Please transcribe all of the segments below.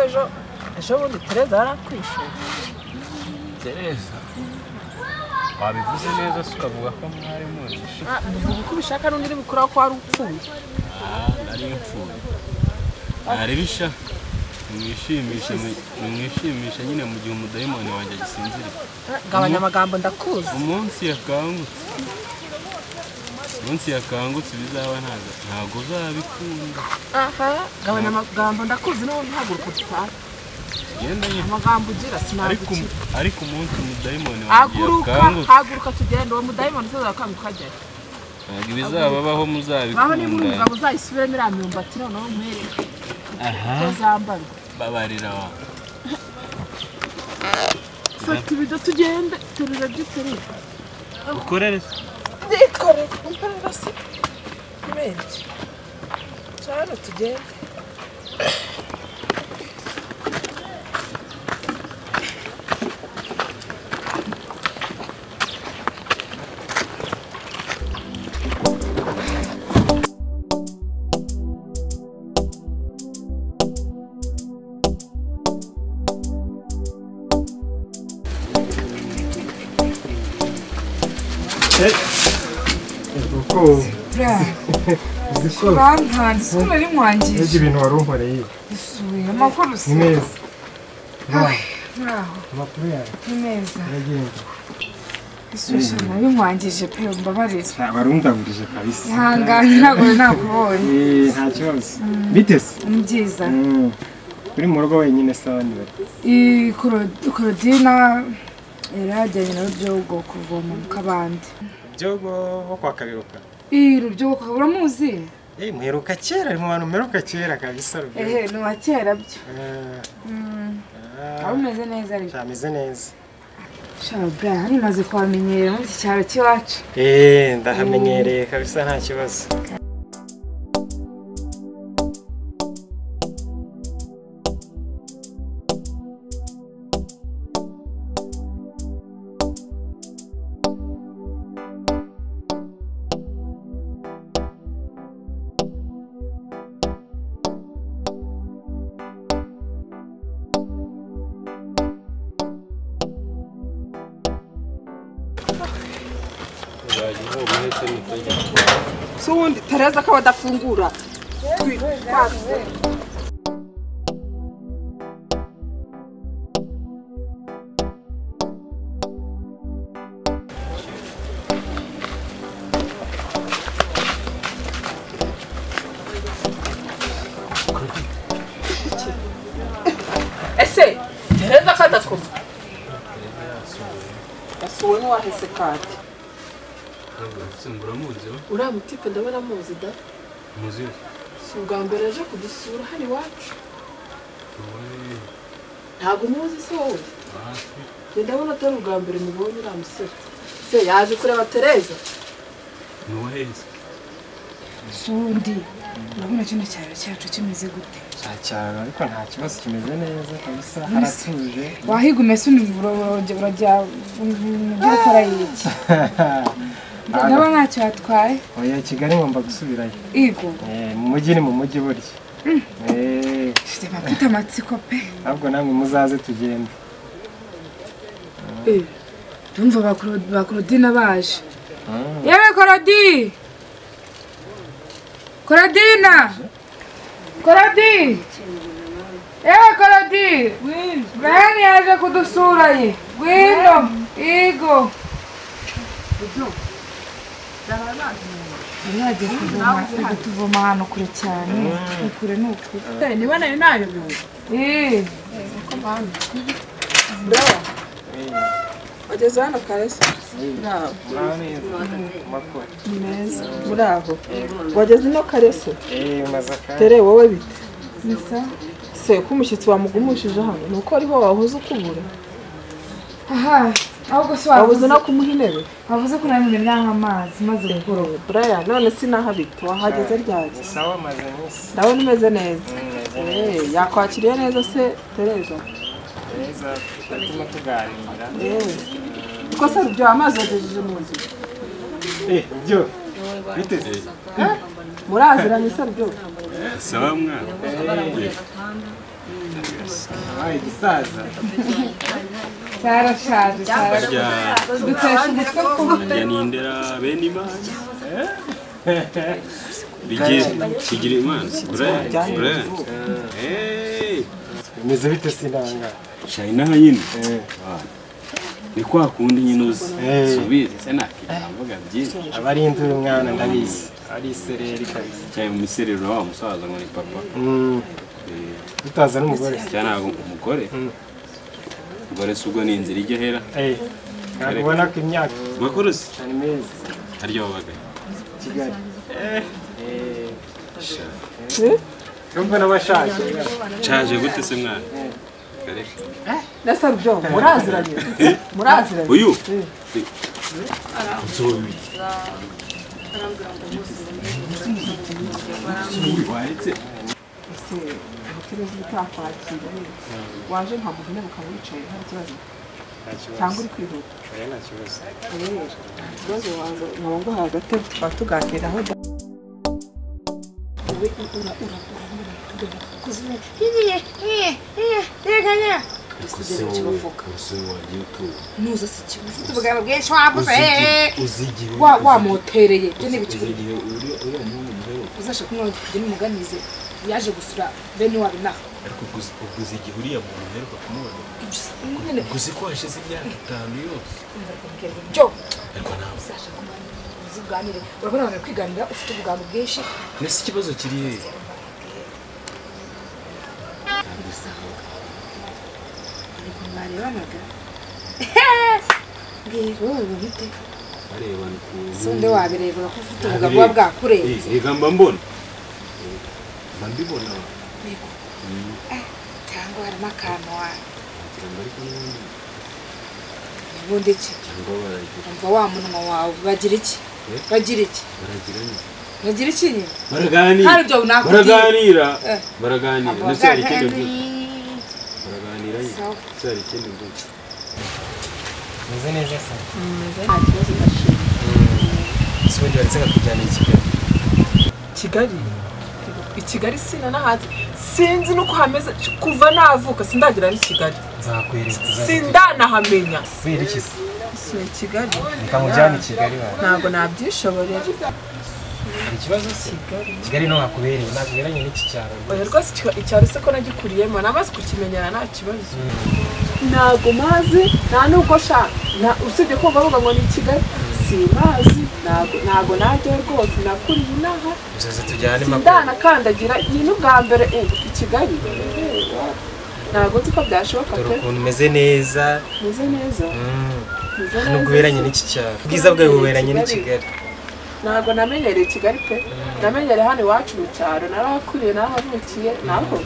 ejo ejo bundi tereza yarakwishyuye tereza wabivuze neza se ukavuga ko mwari murishe uvuga uko ubishaka n'undi uri bukuraho ko wari upfuye aha nari mpfuye ntarebisha nimwishimishe nimwishimishe nyine mu gihe umudayimoni wanjye agisinziriye gabanya amagambo ndakuzi umunsi yakangutse umunsi yakangutse ibizaba ntago ntago uzabikunda aha gabanya amagambo ndakuzi n'ubundi ntaguruka utwara genda nyine amagambo ugira ariko sinagukira ariko umunsi umudayimoni wanjye haguruka yakangutse haguruka tugenda uwo mudayimoni usoza arakanga ukajyayo ntabwo ibizababaho ngaho niba uri muzabikunda umugabo uzayisubiremo iriya myumbati noneho umwere aha ko zambarwa babarira wa- fata ibido tugende turira byo uterura ukorere ndikore imperera se menshi cyane tugende kuko uzi ko urantanze ko nari nibyo mwangije ibintu wari unkoreye isuye amakuru ni si meza Ai, muraho amakuru yawe ni meza yaragenze isuye nabi mwangije pe mbabarira ntabwo arundagurije kabisa ihangane ntabwo nari nakubonye Eh, nta kibazo bitese ni byiza Mm. uri mu rugo wenyine se abandi bari Iyi Coro- korodina yari yajyanye na rubyogo kuvoma mu kabande byogo bo kwa kabiruka iyi rubyogo ukaba uramuzi Eh, muheruka kera ari mu bantu mperuka kera kabisa ehe rubyogo ni uwa kera byo Eh, Mm, ah, waba umeze neza ariko sha, ameze neza shabwa hano umaze kuhamenyera muri iki cyaro cy'iwacu Eh, ndahamenyereye kabisa nta kibazo uzajya uvuga uhetse n'itajya si ubundi tereza ko badafungura ese tereza ko adatwumva yasuwe n'uwahese kandi simbura muzi we uriya mutite ndabona amuzi da muzi we si ubwa mbere aje kudusura hano iwacu mubone ntabwo umuzi se wowe hafi njye ndabona atari ubwa mbere mubonye uriya musore se yaje kureba tereza ni uwaheze si undi urabona kino cyaro cyacu kimeze gute nta cyaro ariko nta kibazo kimeze neza kabisa Mbese- haratuje wahiga umese urajya ujya ukora iki ndaba ntacyo watwaye oya kigali ngomba gusubirayo igo Eh, mu mujyi ni mu mujyi burya Eh, mfite mfite amatsiko pe ahubwo namwe muzaze tugende ndumva ba Coro- ba korodina baje yewe korodi korodina korodi yewe korodi bene yaje kudusura ye gwino igo yari yagiye kuvoma ari kutuvoma ahantu kure cyane ni kure ni ukuri niba nayo nayo biwe Eh. ndawa ageze hano karese nawe muraho wageze ino karese tere wowe bite Nisa. se ko umushyitsi wamugumishije hano ni uko ariho wahoze ukubura Aha, ahubwo se wabuze wabuze no kumuha intebe wabuze ko nanone nanga amazi maze gukoroga. buraya none sinahabita wahageze ryage sawa maze iminsi ndabona umeze neza meze Eh, yakwakiriye neza se tereza neza turatuma tuganira yewe kuko se ibyo amazi yagejeje mu nzu Eh, byo biteze muraziranye se byo sawa mwana wabaye igisaza cyarashaje cyarashaje barya dutesha umutwe ku barya nindera bene imana bigiye kigira imana buraya buraya bimeze bite sinanga shayina nyine Eh. ni kwa kundi nyine uzi Eh. subize se nakivuga byinshi abarindura umwana ndabizi ari isereri kabisa cyaye mu miserero wa musaza ngo ni papa Mm, Eh, tutaza n'umugore cyane ntabwo umugore Mm. umugore si ubwo ni inzira ijya hera Eh, ntabwo ubona ko imyaka makurusi ari meza harya wabaga kigali Eh, Sha. urumva n'abashaje nshaje gute se mwana Kareka. Nasa byo muraziranye. Muraziranye. uyu Eh. nzobi waretse Ese ubucuruzi butakwakira nyine. Waje nta muntu nyine ukaba wicaye nta kibazo cyangwa uri kwihuta. Eh, nta kibazo Eh, Ikibazo waza nkaba nguhaye agatebe tukaba tuganiraho da. nuza si ikibazo ufite ubugabo bwinshi wabuze wa wamotereye byo ni ibiki uzasha kumwe kujya n'umuganize yaje gusura bene wabo inaha ariko ubwo uzi igihe uriya muntu uheruka kumubona nyine ubwo uzi ko hashize imyaka itanu yose mbabwira byo ariko ntabwo uzasha kumwe uziganire urabona abantu kwiganira ufite ubugabo bwinshi mbese ikibazo kiri hehe ariko mwarebanaga mbwira wowe bamute barebana si ukuntu undi wabirebera ko ufite ubugabo buba bwakureye Eh, reka mba mbona Eh, mba mbibona cyangwa harimo akantu wa wagira ngo ariko n'ubundi ubundi iki cyangwa baragira umva wa munwa wawe bagira iki Eh? bagira iki baragira nyine bagira iki nyine baraganira Hari ibyo nakubwiye. baraganira Eh. baraganira Abo ndacyari ikindi baganga- mvuga baraganira nyine Sawa. ndacyari ikindi mvuga meze neza se Nta kibazo ndashima. si wongera ndetse nkakujyana i kigali kigali i kigali sina n'ahantu sinzi n'uko hameze kuva navuka sindagera n'i kigali nzakwereka uzajya sindanahamenya kwerekeza suye kigali reka nkujyane i kigali wawe ntabwo nabyishoborera hari ikibazo se kigali niho hakubereye ntabwo uberanye n'iki cyaro oya rwose ikiba- icyaro se ko nagikuriyemo namaze kukimenyana nta kibazo ntabwo mazi nta n'ubwo sha na- usibye kumva bavuga ngo ni i kigali simazi ntabwo ntabwo najyayo rwose nakuriye inaha uzaza tujyane makuru sindanakandagira iyi n'ubwa mbere eh, i kigali Eh, ntabwo nzi ko byashoboka dore pe ukuntu umeze neza meze neza meze nta neza n'ubwo uberanye n'iki cyaro ubwiza bwawe buberanye n'i kigali ntabwo namenyereye kigali pe namenyereye hano iwacu mu cyaro narahakuriye nahavukiye naho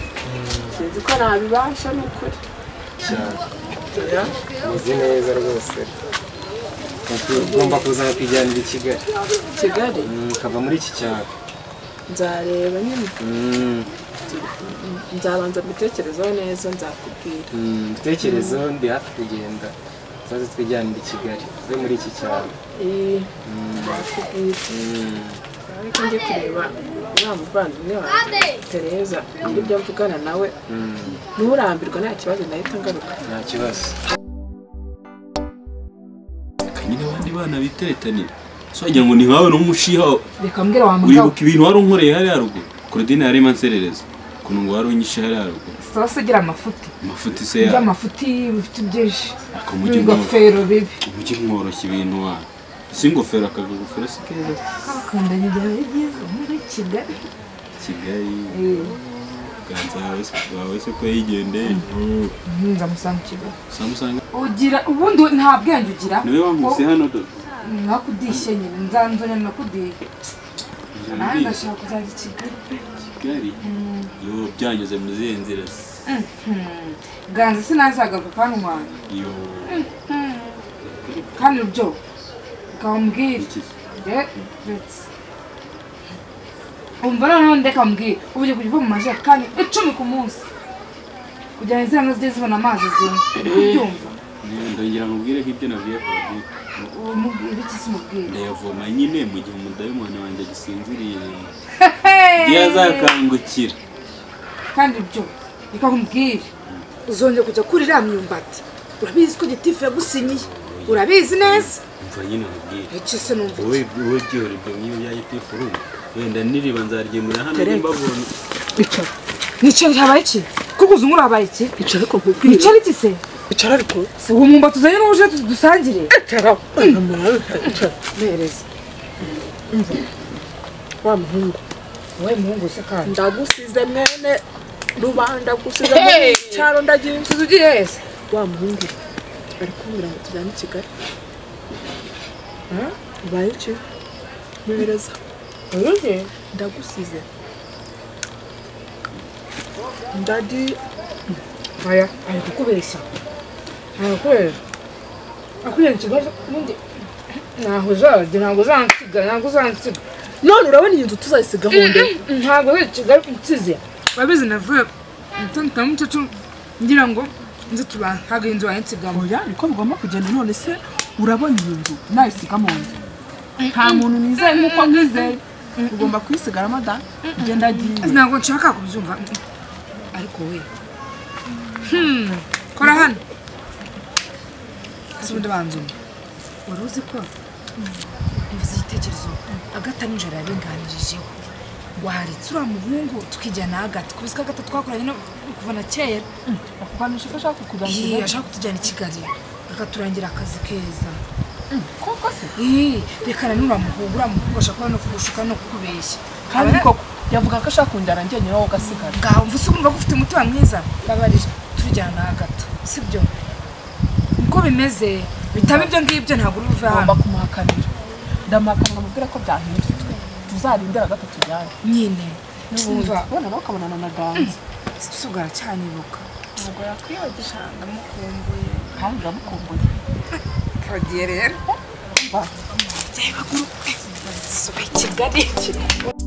sinzi ko nabibasha ni ukuri umeze neza rwose ugomba kuza bakijyanira i kigali kigali Mm, ukava muri iki cyaro nzareba nyine nzabanza mbitekerezeho neza nzakubwira ibitekerezo ndi hafi kugenda uzaze twijyanire i kigali uve muri iki cyaro Eh, nzakubwira ariko njye kureba uriya muvandimwe wanjye tereza ibyo mvugana nawe nturambirwa nta kibazo nahita ngaruka nta kibazo kanyine abandi bana biteretanira so wagira ngo ntibawe n'umushiha reka mbwira wa mugabo uribuka ibintu wari unkoreye hariya haruguru korodine yarimo anserereza ukuntu ngo wari unyishe hariya haruguru sawa se gira amafuti amafuti se ibyo yawe amafuti bifite byinshi akamujya mworoshya n'ingofero bibi umujyi mworoshya ibintu wawe si ingofero akagagofero si keza abakundanye byawe byiza muri kigali kigali ganza wawe se- wawe se ko yigendeye nzamusanga kigali samusanga ugira ubundi nta bwenge ugira niwe wamwise hano dodo nakudishye nyine nzanzanya nakudiye nawe Nzamubwira. ndashaka kuzajya i kigali kigali yo byanyuze mu zihe nzira se Hmm. ganza sinazagaruka kandi wanjye yo kandi byo ukambwira iki umva noneho ndeka mbwira ubu ugiye kujya uva mu majerekani icumi ku munsi kugira ngo izina nazo zijye zibona amazi zinywa ubyumva ndongera nkubwire ko ibyo nabwiye korodine uwo mubwira iki se umubwira ndayavoma nyine mu gihe umudayimoni wanjye agisinziriye igihe azakangukira kandi byo reka nkubwire uzongera kujya kuri iriya myumbati urabizi ko gitifu yagusinyiye urabizi neza mva nyine nkubwire icyo se numva wowe iki wowe byihora ibyo nk'iyo byayitifu urumva wenda niriba nzaryemura hano nimba abonye icara nicyo habaye iki kuko uzi nk'uri habaye iki icara ariko nkubwire nicyo iki se icara ariko si uwo mwumbati uzanye n'uje dusangire icara icara mereza wa muhungu wowe muhungu se kandi ndagusize mwene rubanda gusize Hey! muri cyaro ndagira tuzi ugiye heza wa muhungu ari kumbwira ngo tujyane i kigali ubaye iki mwibereza uruge ndagusize ndadi aya ari kukubeshya arakwera akwiriye ikibazo ubundi ntaho uzajya ntabwo uzansiga ntabwo uzansiga none urabona iyi nzu tuzayisiga honde ntabwo ari kigali nsize urabizi navuye mutandukanye mucacu ngira ngo nzi tuba ntabwo iyi nzu wayansigamo oya niko bigomba kugenda none se urabona iyi nzu nayisiga mu nzu nta muntu nizeye nk'uko nkwizeye ugomba kuyisigara mada genda agiye ntabwo nshaka kubyumva ariko we Hmm, kora hano si ubundi banzuma wari uzi ko mvuze igitekerezo agata nijoro yabinganirijeho waritse uriya muhungu tukijyana agata kubisa ko agata twakoranye no kuva na kera bakuganisha ko ashaka Iyi, kuganira ashaka kutujyana i kigali akaturangira akazi keza koko se Ih, reka nanura muhungu uriya muhungu ashaka kuba no kugushuka no kukubeshya kandi Abana- koko yavuga ko ashaka kunjyana njyenyine wowe ugasigara ngaho mvuze urumva ko ufite umutima mwiza babarira turujyana hagati sibyo uko bimeze bitaba ibyo ngibyo ntabwo uri buve hano ngomba kumuhakanira ndamuhakanira nkamubwira ko byahindutse tuzarindira gato tujyane nyine n'ubundi numva ubona nawe ukabonana na ganza sugara cyanibuka ntabwo yakwiyogesha ndamukumbuye kandi uramukumbuye kagiye rero Va. baguru kigali kigali